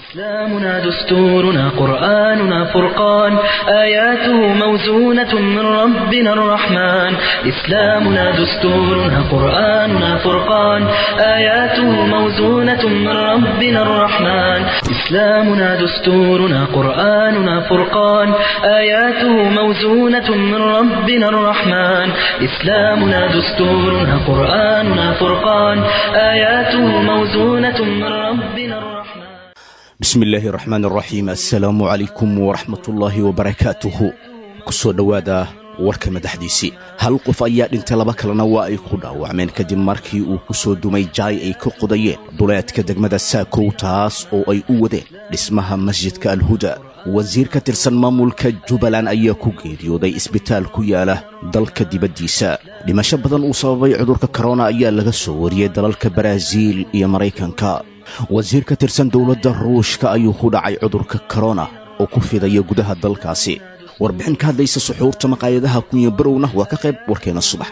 إسلامنا دستورنا قرآننا فرقان آياته موزونة من ربنا الرحمن إسلامنا دستورنا قرآننا فرقان آياته موزونة من ربنا الرحمن إسلامنا دستورنا قرآننا فرقان آياته موزونة من ربنا الرحمن إسلامنا دستورنا قرآننا فرقان آياته موزونة من ربنا الرحمن bismi illaahi raxmaan raxiim assalaamu calaykum waraxmatullaahi wabarakaatuhu ku soo dhowaada warka madaxdiisii hal qof ayaa dhintay laba kalena waa ay ku dhaawacmeen kadib markii uu ku soo dumay jaay ay ka qodayeen duleedka degmada saakow taas oo ay u wadeen dhismaha masjidka alhuda wasiir ka tirsan maamulka jubbaland ayaa ku geeriyooday isbitaal ku yaala dalka dibaddiisa dhimasho badan uu sababay cudurka korona ayaa laga soo wariyey dalalka baraaziil iyo maraykanka wasiir ka tirsan dowladda ruushka ayuu ku dhacay cudurka korona oo ku fidaya gudaha dalkaasi warbixin ka hadlaysa suxuurta maqaayadaha kunya barowna waa ka qayb warkeena subax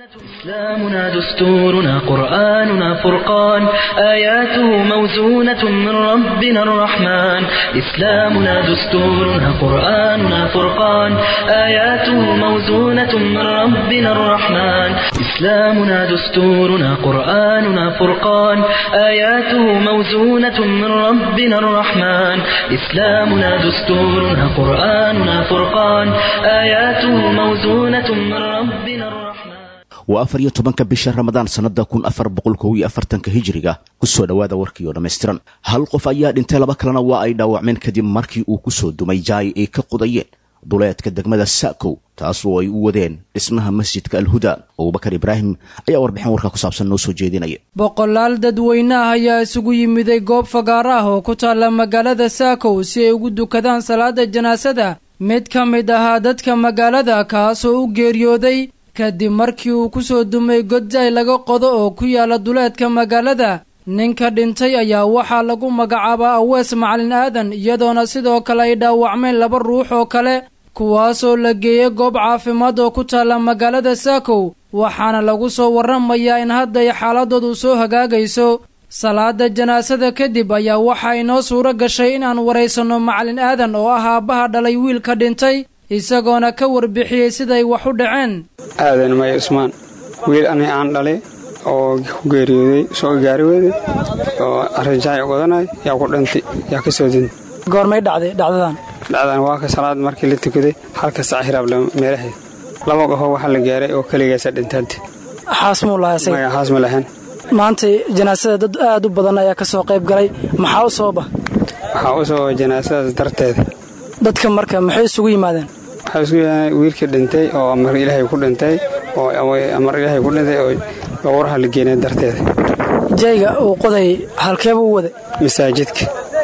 إسلامنا دستورنا قرآننا فرقان آياته موزونة من ربنا الرحمن إسلامنا دستورنا قرآننا فرقان آياته موزونة من ربنا الرحمن إسلامنا دستورنا قرآننا فرقان آياته موزونة من ربنا الرحمن إسلامنا دستورنا قرآننا فرقان آياته موزونة من ربنا الرحمن waa afar iyo tobanka bisha ramadaan sannada kun afar boqol kow iyo afartanka hijiriga ku soo dhowaada warkii oo dhammaystiran hal qof ayaa dhintay laba kalena waa ay dhaawacmeen kadib markii uu ku soo dumay jaay ay ka qodayeen duleedka degmada saakow taas oo ay u wadeen dhismaha masjidka alhuda abubakar ibraahim ayaa warbixin warkaa ku saabsan noo soo jeedinaya boqolaal dadweyne ah ayaa isugu yimiday goob fagaaro ah oo ku taalla magaalada saakow si ay ugu dukadaan salaada janaasada mid ka mid ahaa dadka magaalada kaasoo u geeriyooday kadib markii uu ku soo dumay godjay laga qodo oo ku yaala duleedka magaalada ninka dhintay ayaa waxaa lagu magacaabaa awees macalin aadan iyadoona sidoo kale ay dhaawacmeen laba ruux oo kale kuwaasoo la geeyey goob caafimaad oo ku taalla magaalada saakow waxaana lagu soo warramayaa in hadda ay xaaladoodu soo hagaagayso salaada janaasada kadib ayaa waxaa inoo suuro gashay inaan waraysanno macalin aadan oo ah aabbaha dhalay wiilka dhintay isagoona ka warbixiyey siday wax u dhaceen aadan maya cusmaan wiil ani aan dhalay oo ku geeriyooday soo gaari weyday oo arrinjaay odanay yaa ku dhintay yaa ka soo din goormay dhacday dhacdadan dhacdan waa ka salaad markii la tukaday halka sac hiraable meelaheed laba qofoo waxaa la gaaray oo keligaasa dhintaanta xaasmuu lahaa maya xaas ma lahayn maanta janaasada dad aad u badan ayaa ka soo qayb galay maxaa u sababa waxaa u sababa janaasadaas darteeda dadka marka maxay isugu yimaadeen waxaa isku yimaadeen wiilkii dhintay oo amar ilaahay ku dhintay oo amar ilaahay ku dhintay oo gowraha la geenay darteeda jayga uu qoday halkeeba u waday masaajidka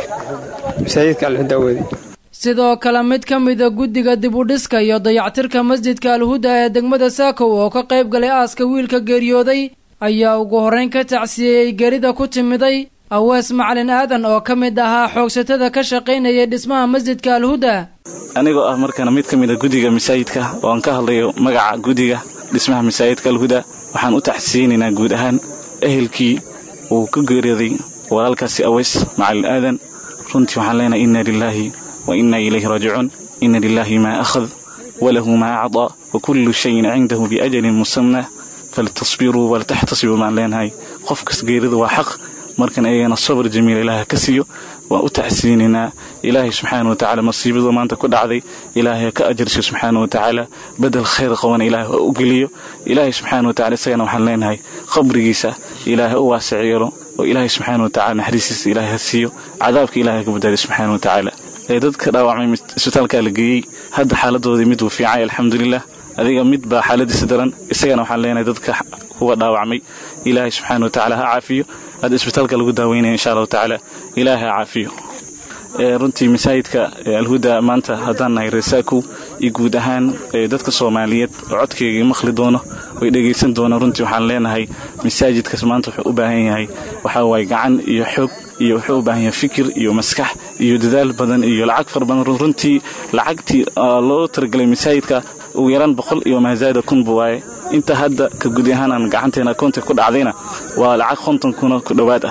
masaajidka alxuda u waday sidoo kale mid ka mida guddiga dibudhiska iyo dayactirka masjidka alhuda ee degmada saakow oo ka qayb galay aaska wiilka geeriyooday ayaa ugu horrayn ka tacsiyeeyey gerida ku timiday awees macalin aadan oo ka mid ahaa xoogsatada ka shaqaynayay dhismaha masjidka alhuda anigoo ah markana mid ka mida guddiga masaajidka oo aan ka hadlayo magaca guddiga dhismaha masaajidka alhuda waxaan u taxsiyeynaynaa guud ahaan ehelkii uu ka geeriyooday walaalkaasi aweys macalin aadan runtii waxaan leenahay inna lilaahi wa inna ilayhi raajicuun inna lilaahi maa akhad walahu maa acdaa wa kullu shayin cindahu biajalin musamna faltasbiruu waltaxtasibuu baan leenahay qofkas geerida waa xaq markan ayagana sabr jamiil ilaaha ka siiyo waan u taxsiinaynaa ilaahay subxaana wa tacaala masiibadu maanta ku dhacday ilaahay ka ajarsiyo subxaana wa tacaala bedel khayr qabana ilaahay oo u geliyo ilaahay subxaana wa tacala isagana waxaan leenahay qabrigiisa ilaahay u waasic yeelo oo ilaahay subxaana wa tacala naxariistiisa ilaahay ha siiyo cadaabka ilaahay ka badbaadiyo subxaana wa tacaala ee dadka dhaawacmay isbitaalkaa la geeyey hadda xaaladoodii mid wuu fiicay alxamdulilah adiga mid baa xaaladiisa daran isagana waxaan leenahay dadka kuwa dhaawacmay ilaahay subxaana wa tacaala ha caafiyo hadda isbitaalka lagu daaweynaya insha allahu tacaala ilaahay ha caafiyo runtii masaajidka alhuda maanta haddaan nahay reesaakow iyo guud ahaan dadka soomaaliyeed oo codkayga maqli doono oy dhegaysan doono runtii waxaan leenahay masaajidkaas maanta wuxuu u baahan yahay waxaa waaye gacan iyo xoog iyo wuxuu u baahan yahay fikir iyo maskax iyo dadaal badan iyo lacag fara badan runtii lacagtii loo talagelay masaajidka ugu yaraan boqol iyo maasaada kunba waaye inta hadda ka gudi ahaan aan gacanteena akoonta ku dhacdayna waa lacag konton kuna ku dhowaad ah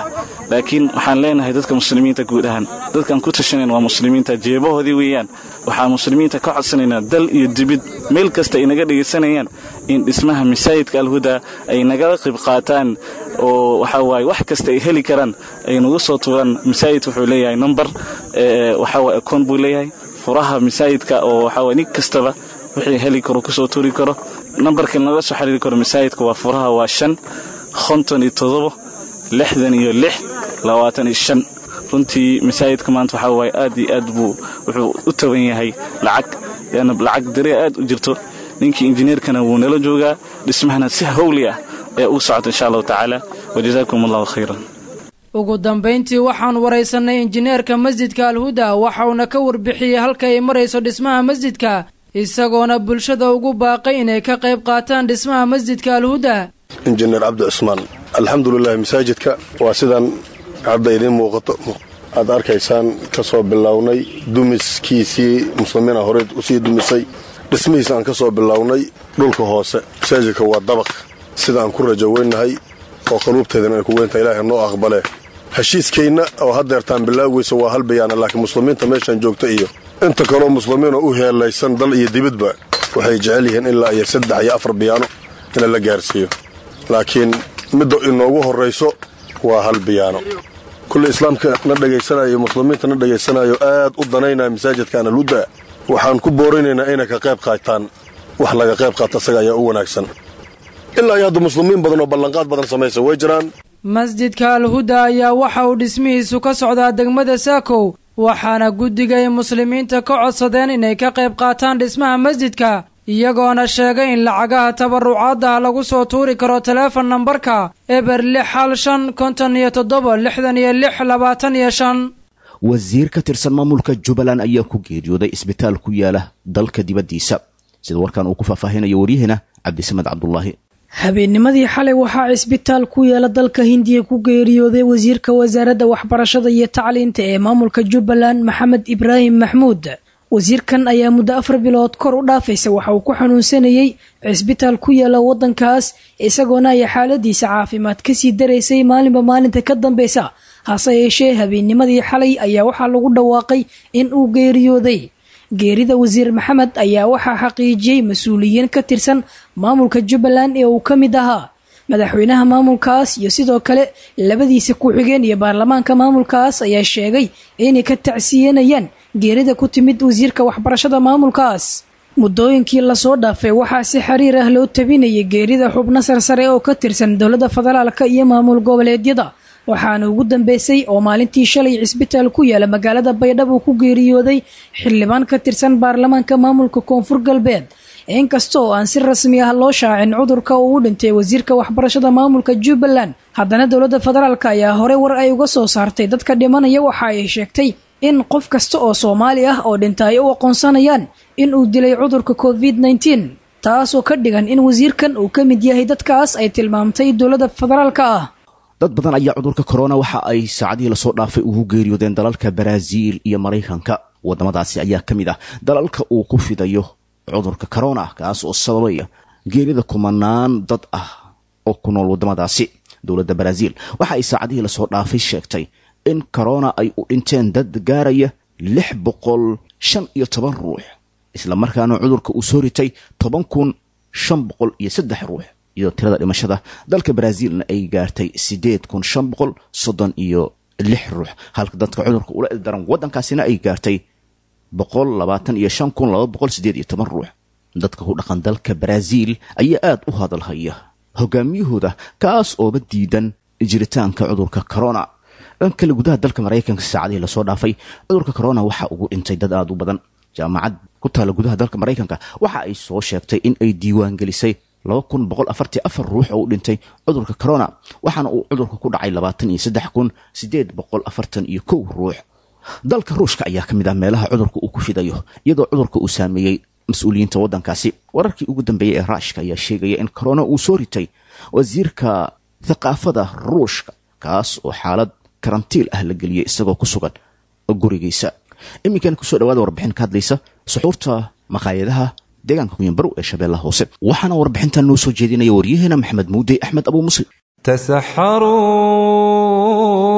laakiin waxaan leenahay dadka muslimiinta guud ahaan dadkaan ku tashanayn waa muslimiinta jeebahoodii weeyaan waxaan muslimiinta ka codsanaynaa dal iyo dibid meel kasta ay naga dhegaysanayaan in dhismaha masaajidka alhuda ay nagala qayb qaataan oo waxaa waaye wax kasta ay heli karaan ay nagu soo tuuraan masaajid wuxuu leeyahay number waxaa waaye akoon buu leeyahay furaha masaajidka oo waxaa waaye nin kastaba wixii heli karo kusoo tuuri karo nambarka naga soo xiriiri karo masaajidka waa furaha waa shan konton iyo todobo lixdan iyo lix labaatan iyo shan runtii masaajidka maanta waxaa waaye aad iyo aad buu wuxuu u taban yahay lacag yaana lacag daria aad u jirto ninkii injineerkana wuu nala joogaa dhismahana si hawli ah ee ugu socota insha allahu tacaala wajazaakum allahu khayran ugu dambayntii waxaan waraysanay injineerka masjidka alhuda waxauna ka warbixiyey halka ay marayso dhismaha masjidka isagoona bulshada ugu baaqay inay ka qayb qaataan dhismaha masjidka alhuda injineer cabdi cusmaan alxamdulilahi masaajidka waa sidaan hadda idiin muuqato aad arkaysaan ka soo bilownay dumiskiisii muslimiina horey usii dumisay dhismihiisa aan ka soo bilownay dhulka hoose masaajidka waa dabaq sida aan ku rajo weynahay oo qaluubteedana ay ku weynta ilaahay noo aqbale heshiiskaynna oo haddeertaan bilaawgeysa waa hal bayaana laakiin muslimiinta meeshaan joogta iyo inta kaloo muslimiinoo u heelaysan dal iyo dibidba waxay jecel yihiin ilaa iyo saddex iyo afar biyaano ina la gaarsiiyo laakiin midda inoogu horrayso waa hal biyaano kulle islaamka na dhegaysanayo muslimiinta na dhegaysanayo aad u danaynaya masaajidkan alhuda waxaan ku boorinaynaa inay ka qayb qaataan wax laga qayb qaata isaga ayaa u wanaagsan ilaa iyo hadda muslimiin badan oo ballanqaad badan samaysa way jiraan masjidka alhuda ayaa waxa uu dhismihiisu ka socdaa degmada saakow waxaana guddiga ay muslimiinta ka codsadeen inay ka qayb qaataan dhismaha masjidka iyagoona sheegay in lacagaha tabarucaadaha lagu soo tuuri karo taleefon nambarka eber lix hal shan konton iyo toddoba lixdan iyo lix labaatan iyo shan wasiir ka tirsan maamulka jubbaland ayaa ku geeriyooday isbitaal ku yaala dalka dibaddiisa sida warkan uu ku faahfaahinayo waryaheena cabdisamed cabdulaahi habeennimadii xalay waxaa cisbitaal ku yaala dalka hindiya ku geeriyooday wasiirka wasaaradda waxbarashada iyo tacliinta ee maamulka jubbaland maxamed ibraahim maxmuud wasiirkan ayaa muddo afar bilood kor u dhaafaysa waxa uu ku xanuunsanayey cisbitaal ku yaala waddankaas isagoona ay xaaladiisa caafimaad kasii daraysay maalinba maalinta ka dambeysa hase yeeshee habeennimadii xalay ayaa waxaa lagu dhawaaqay in uu geeriyooday geerida wasiir maxamed ayaa waxaa xaqiijiyey mas-uuliyiin ka tirsan maamulka jubbaland ee uu ka mid ahaa madaxweynaha maamulkaas iyo sidoo kale labadiisa ku-xigeen iyo baarlamaanka maamulkaas ayaa sheegay inay ka tacsiyanayaan geerida ku timid wasiirka waxbarashada maamulkaas muddooyinkii lasoo dhaafay waxaa si xiriir ah loo tabinayay geerida xubno sarsare oo ka tirsan dowladda federaalka iyo maamul goboleedyada waxaana ugu dambeysay oo maalintii shalay cisbitaal ku yaala magaalada baydhabo ku geeriyooday xildhibaan ka tirsan baarlamaanka maamulka koonfur galbeed inkasta oo aan si rasmi ah loo shaacin cudurka uu u dhintay wasiirka waxbarashada maamulka jubbaland haddana dowladda federaalk ayaa hore war ay uga soo saartay dadka dhimanaya waxa ay sheegtay in qof kasta oo soomaali ah oo dhinta ay u aqoonsanayaan in uu dilay cudurka covid nneteen taasoo ka dhigan in wasiirkan uu ka mid yahay dadkaas ay tilmaamtay dowladda federaalka ah dad badan ayaa cudurka korona waxa ay saacadihii lasoo dhaafay ugu geeriyoodeen dalalka baraaziil iyo maraykanka waddamadaasi ayaa ka mid ah dalalka uu ku fidayo cudurka korona kaas oo sababaya geerida kumanaan dad ah oo ku nool waddamadaasi dowladda baraaziil waxa ay saacadihii lasoo dhaafay sheegtay in korona ay u dhinteen dad gaaraya lix boqol shan iyo toban ruux isla markaana cudurka uu soo ritay toban kun shan boqol iyo saddex ruux iyadoo tirada dhimashada dalka baraaziilna ay gaartay siddeed kun shan boqol soddon iyo lix ruux halka dadka cudurka ula ildaran waddankaasina ay gaartay boqol labaatan iyo shan kun laba boqol siddeed iyo toban ruux dadka ku dhaqan dalka baraaziil ayaa aada u hadalhaya hogaamiyahooda kaas ooba diidan jiritaanka cudurka corona dhan kale gudaha dalka maraykanka saacadihii lasoo dhaafay cudurka corona waxa ugu dhintay dad aada u badan jaamacad ku taalla gudaha dalka maraykanka waxa ay soo sheegtay in ay diiwaan gelisay laba kun boqol afartii afar ruux oo u dhintay cudurka corona waxaana uu cudurka ku dhacay labaatan iyo saddex kun siddeed boqol afartan iyo kow ruux dalka ruushka ayaa ka mid ah meelaha cudurka uu ku fidayo iyadoo cudurka uu saameeyey mas-uuliyiinta waddankaasi wararkii ugu dambeeyey ee raashka ayaa sheegaya in corona uu soo ritay wasiirka thaqaafada ruushka kaas oo xaalad karantiil ah la geliyey isagoo ku sugan gurigiisa iminkan kusoo dhawaada warbixin ka hadlaysa suxuurta maqaayadaha deegaanka kuyanbarow ee shabeellaha hoose waxaana warbixintan noo soo jeedinaya waryaheena maxamed muudey axmed abuu muslim تسحروا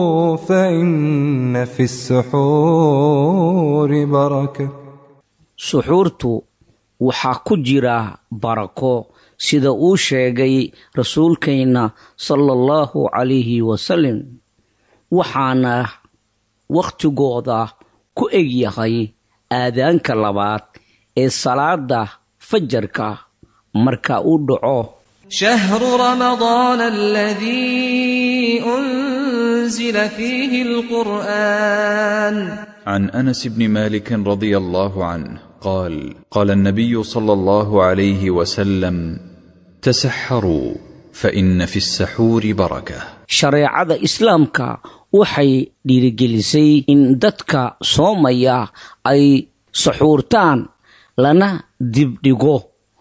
فإن في السحور بركة suxuurtu waxaa ku jira barako sida uu sheegay rasuulkeenna sala allahu calayhi wasalam waxaana wakhtigooda ku egyahay aadaanka labaad ee salaada fajarka marka uu dhaco شهر رمضان الذي أنزل فيه القرآن عن انس بن مالك رضي الله عنه قال قال النبي صلى الله عليه وسلم تسحروا فان في السحور بركه shareecada islaamka waxay dhiirigelisay in dadka soomaya ay suxuurtaan lana dibdhigo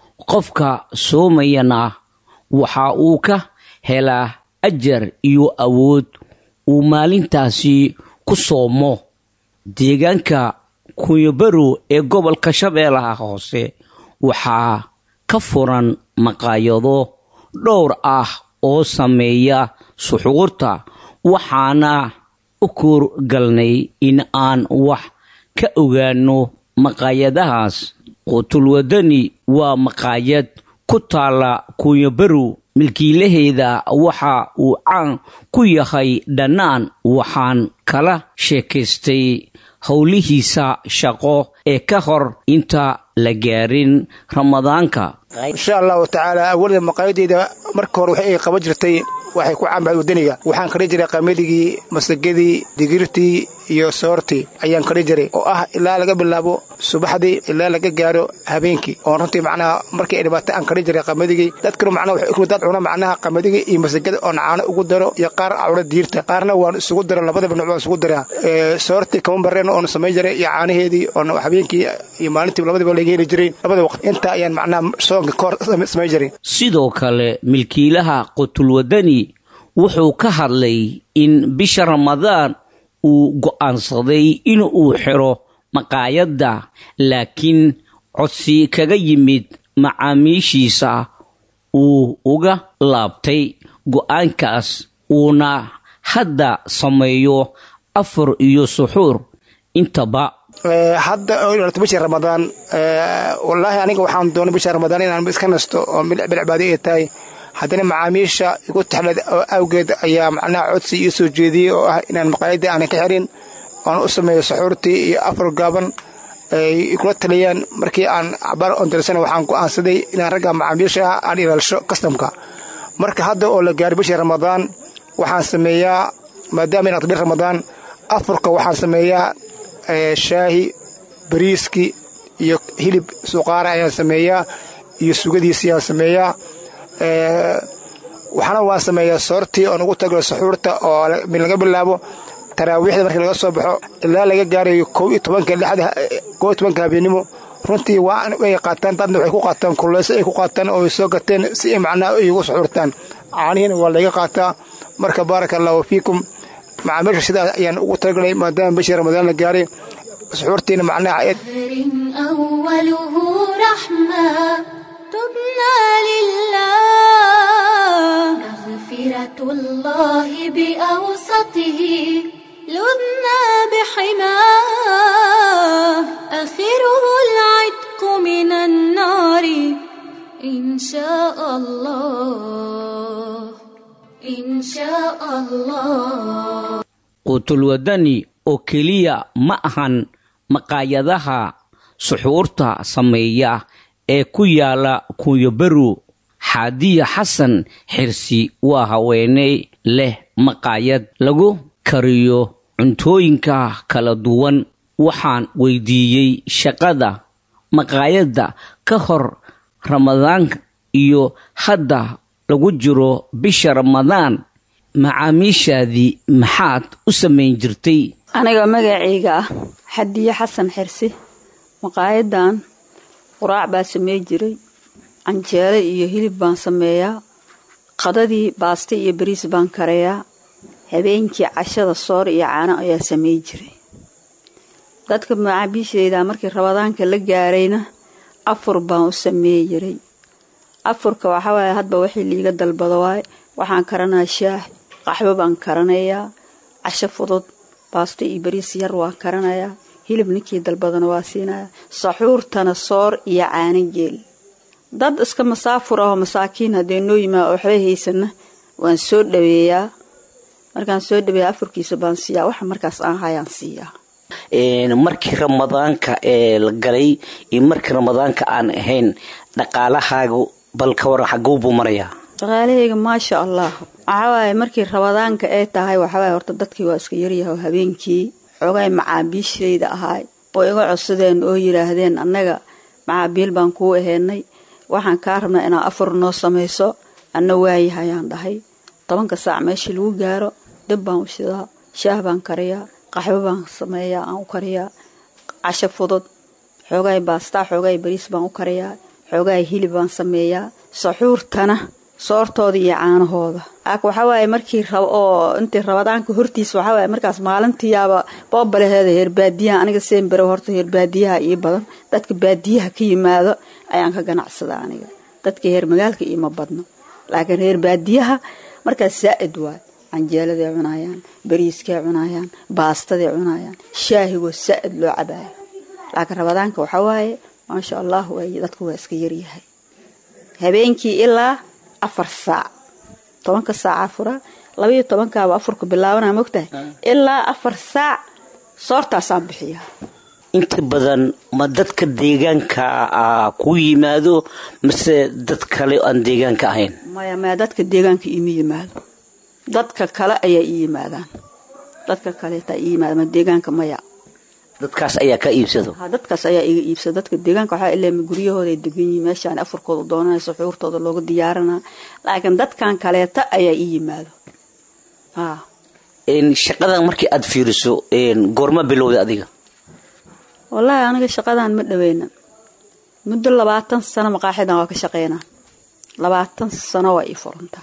qofka soomayana waxa uu ka helaa ajar iyo awood uu maalintaasi ku soomo deegaanka kunyabarow ee gobolka shabeellaha hoose waxaa ka furan maqaayado dhowr ah oo sameeya suxuurta waxaana u kuurgalnay in aan wax ka ogaano maqaayadahaas qutulwadani waa maqaayad ku taalla kunyabarow milkiilaheeda waxa uu caan ku yahay dhannaan waxaan kala sheekaystay howlihiisa shaqo ee ka hor inta la gaarin ramadaanka insha allahu tacaala awalda maqaayadeyda marka hore waxay qaban jirtay waxay ku caanbaxay wadaniga waxaan kadhi jiray qamadigii masagadii digirtii iyo soortii ayaan kadhi jiray oo ah ilaa laga bilaabo subaxdii ilaa laga gaaro habeenkii oo runtii macnaha markii ay dhibaato aan kadhi jiray qamadigi dadkanu macnaha waxay ukumi dad cuna macnaha qamadigi iyo masagada oon caano ugu daro iyo qaar cuna diirta qaarna waan isugu daro labadaba nuc waan isugu daraa soortii kama bareen oon samayn jiray iyo caanaheedii oon habeenkii iyo maalintii labadaba laga heli jiray labada waqti intaa ayaan macnaha soonka kahor samayn jiray sidoo kale milkiilaha qutulwadani wuxuu ka hadlay in bisha ramadaan uu go'aansaday in uu xiro maqaayadda laakiin codsi kaga yimid macaamiishiisa uu uga laabtay go'aankaas uuna hadda sameeyo afar iyo suxuur intaba hadda oo bisha ramadaan wallaahi aniga waxaan doonay bisha ramadaan inaan iska nasto oo bilcibaado ay tahay haddana macaamiisha igu taxlad oo awgeed ayaa macnaha codsi ii soo jeediyey oo ah inaan maqaayadda aanan ka xirin oan u sameeyo saxuurtii iyo afar gaaban ay kula taliyaan markii aan cabaar ondarsana waxaan go'aansaday inaan ragga macaamiisha ah aan ilaalsho kastamka marka hadda oo la gaaray bishii ramadaan waxaan sameeyaa maadaama inaad bil ramadaan afurka waxaan sameeyaa shaahi bariiski iyo hilib suqaara ayaan sameeyaa iyo sugadiisi ayaan sameeyaa waxaana waan sameeyaa soortii oon ugu tagalo saxuurta oo laga bilaabo taraawiixda markii laga soo baxo ilaa laga gaarayo kow iyo tobanka lixda kow iyo tobanka habeenimo runtii waa ay qaataan dadna waxay ku qaataan kuleyso ay ku qaataan oo ay soo gateen si ay macnaha ay ugu suxuurtaan caanihiina waa laga qaataa marka baaraka allahu fiikum macaamiisha sidaas ayaan ugu talagalay maadaama bishii ramadaan la gaaray suxuurtiina macnaha أوله رحمة تبنى لله مغفرة الله بأوسطه لبنى بحماه آخره العتق من النار إن شاء الله إن شاء الله qutulwadani oo keliya ma ahan maqaayadaha suxuurta sameeya ee ku yaala kunyabarow xaadiya xasan xirsi waa haweeney leh maqaayad lagu kariyo cuntooyinka kala duwan waxaan weydiiyey shaqada maqaayadda ka hor ramadaanka iyo hadda lagu jiro bisha ramadaan macaamiishaadii maxaad u samayn jirtay aniga magacayga ah xadiye xasan xirsi maqaayadan quraac baa samey jiray canjeele iyo hilib baan sameeyaa qadadii baaste iyo bariis baan karayaa habeenkii cashada soor iyo caano ayaa samey jiray dadka macaamiishayda markii rabadaanka la gaarayna afur baan u sameey jiray afurka waxawaaye hadba wixii liiga dalbado waaye waxaan karanaa shaah qaxwo baan karanayaa casho fudud baasto iyo bariis yar waa karanayaa hilib ninkii dalbadana waa siinayaa saxuurtana soor iyo caano geel dad iska masaafur ahoo masaakiin haddee noo yimaa waxba haysana waan soo dhaweeyaa markaan soo dhaweeya afurkiisa baan siiyaa waxa markaas aan hayaan siiyaa markii ramadaanka ee la galay iyo markii ramadaanka aan ahayn dhaqaalahaagu bal ka waran xaguu buu marayaa dhaqaalahayga maasha allah waxawaaye markii ramadaanka ay tahay waxawaaye horta dadkii waa iska yaryahay oo habeenkii xoogay macaabiishayda ahaay oo iga codsadeen oo yidhaahdeen annaga macaabiil baan kuu aheynay waxaan kaa rabnaa inaad afur noo samayso anna waayahayaan dhahay tobanka saac meeshii lagu gaaro dab baan u shidaa shaah baan kariyaa qaxwo baan sameeyaa aan u kariyaa casho fudud xoogaay baastaa xoogaay bariis baan u kariyaa xoogaay hilib baan sameeyaa saxuurtana soortooda iyo caanahooda ak waxawaaye markii oo intii rabadaanka hortiisa waxawaaye markaas maalintiiyaaba boobaleheeda heer baadiyaha aniga seenbere horta heer baadiyaha ii badan dadka baadiyaha ka yimaado ayaan ka ganacsadaa aniga dadka heer magaalka iima badno laakiin reer baadiyaha markaas saa'id waay canjeeladay cunayaan bariiskay cunayaan baastaday cunayaan shaahigoo saa'id loo cabaayo laakiin rabadaanka waxawaaye maasha allah waay dadku waa iska yaryahay habeenkii ilaa afar saac tobanka saaca furaa labaiyo tobankaaba afurka bilaabanaa mogtahay ilaa afar saac soortaasaan bixiyaa inta badan ma dadka deegaanka ku yimaado mase dad kale aan deegaanka ahayn maya maya dadka deegaanka iima yimaado dadka kale ayaa ii yimaadaan dadka kaleetaa ii yimaada ma deegaanka maya dadkaas ayaa ka iibsado ha dadkaas ayaa iga iibsada dadka deegaanka waxaa ilaa guryahooda ay degan yihiin meeshaan afurkooda doonanayso xuurtooda looga diyaaranaa laakiin dadkan kaleeta ayaa ii yimaado ha shaqadan markii aad fiiriso goorma bilowda adiga wallaahi aniga shaqadan ma dhaweynan muddo labaatan sano maqaaxidan waa ka shaqeynaa labaatan sano waa ii furantaa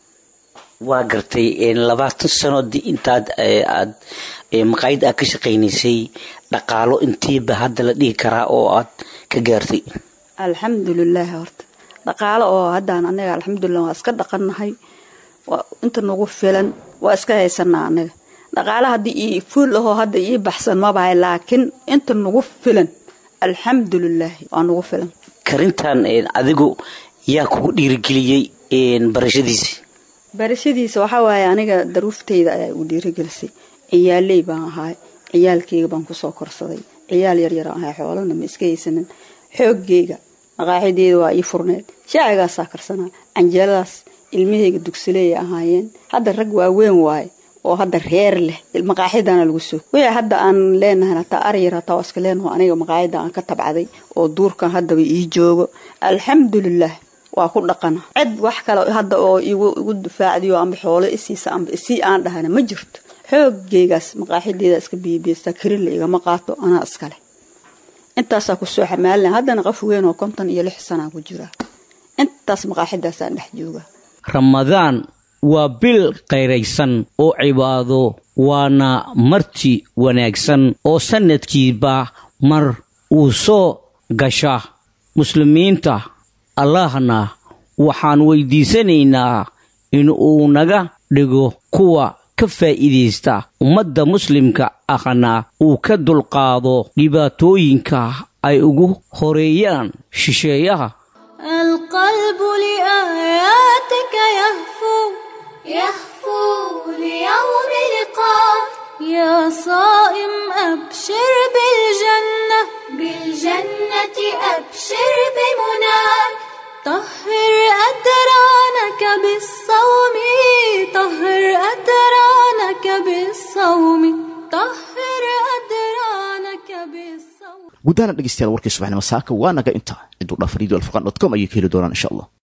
waa gartay labaatan sano intaad aad maqaayad aad ka shaqaynaysay dhaqaalo intiiba hadda la dhihi karaa oo aad ka gaartay alxamdulilaahi horta dhaqaalo oo haddaan anaga alxamdulilah waa iska dhaqannahay inta nagu filan waa iska haysanaa anaga dhaqaalo haddii ii fuul ahoo hadda ii baxsan mabahay laakiin inta nagu filan alxamdulilaahi waa nagu filan karintan adigu yaa kugu dhiirigeliyey barashadiisi barashadiisa waxaa waaye aniga daruuftayda ayaa igu dhiirigelisay ciyaaley baan ahaay ciyaalkeyga baan kusoo korsaday ciyaal yaryar ahay xoolana ma iska haysanin xoogeyga maqaaxideeda waa ii furneed shaacigaasaa karsanaa canjeeladaas ilmahayga dugsileeyay ahaayeen hadda rag waaweyn waaye oo hadda reer leh maqaaxidana lagu soo wixii hadda aan leenahay hataa aryar hataa waa iska leenaho aniga maqaaxida aan ka tabcaday oo duurkan haddaba ii joogo alxamdulilah waa ku dhaqana cid wax kale hadda oo igu difaacdiyo amba xoolo isiisa amba isii aan dhahana ma jirto xoogeygaas maqaaxideeda iska biibiystaa karinla igama qaato anaa iskale intaasaa kusoo xamaalina haddana qof weyn oo konton iyo lix sanaa ku jiraa intaas maqaaxidaasaan dhex jooga ramadaan waa bil qayraysan oo cibaado waana marti wanaagsan oo sannadkiiba mar uu soo gasha muslimiinta allahna waxaan weydiisanaynaa in uu naga dhigo kuwa ka faa'iidaysta ummadda muslimka ahna uu ka dulqaado dhibaatooyinka ay ugu horeeyaan shisheeyaha القلب لآياتك يهفو يهفو ليوم لقاء يا صائم أبشر بالجنة بالجنة أبشر بمنى طهر أدرانك بالصوم طهر أدرانك بالصوم طهر أدرانك بالصوم guddahana dhegeystayaal warkii subaxnimo saaka waa naga intaa ciduu dhafariidu alfaqan dot com ayay ka heli doonaan insha allah